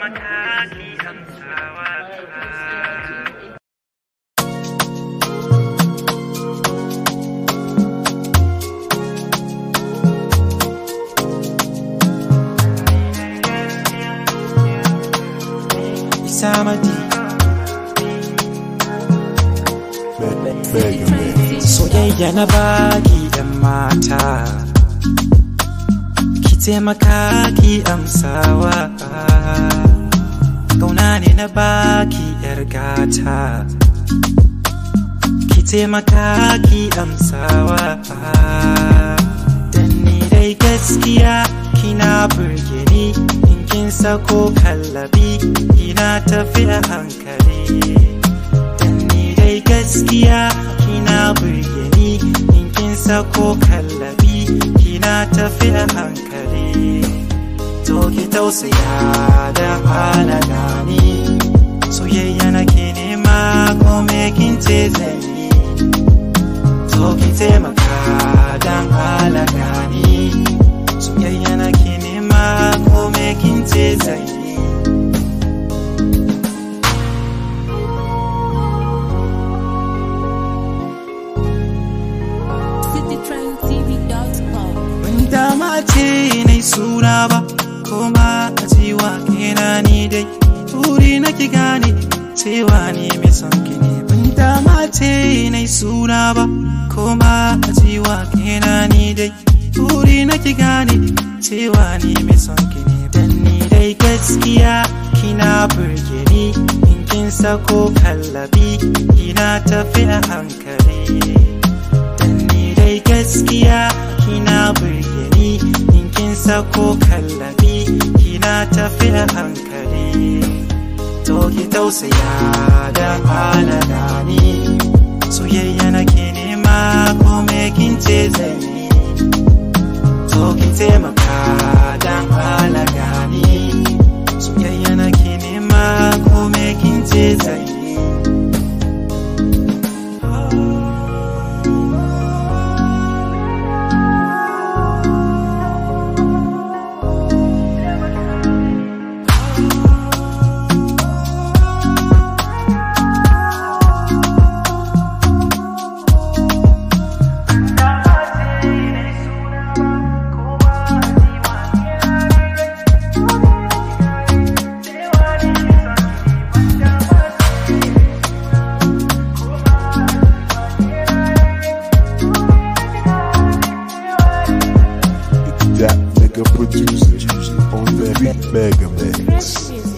taimaka ki amsawa Isamadi Soyayya na baki yan mata Ki taimaka ki amsawa Kauna ne na baki yar gata Ki taimaka ki amsawa Dan ni dai gaskiya kina burge ni In kin sako kallabi kina tafi a hankali Dan ni dai gaskiya kina burge ni In kin sako kallabi kina tafi a hankali To ki tausaya da halala ni Soyayya nake nema ko me kin ce zan yi To ki taimaka dan halala ni Soyayya nake nema ko me kin ce zan yi citytrendtv.com. Ban dama ce nai suna ba Koma a cewa kena ni dai Turi na ki gane cewa ni mai son ki ne Ban dama ce nai suna ba Koma a cewa kena ni dai Turi na ki gane cewa ni mai son ki ne Dan ni dai gaskiya kina burge ni In kin sako kallabi kina tafi a hankali Dan ni dai gaskiya kina burge ni in kin sako kallabi kina tafi a hankali to ki tausaya da halala ni soyayya nake nema ko me kin ce zai yi to ki taimaka dan halaga ni soyayya nake nema ko me kin ce zai yi That nigga producer on that beat mega mix. Fresh music.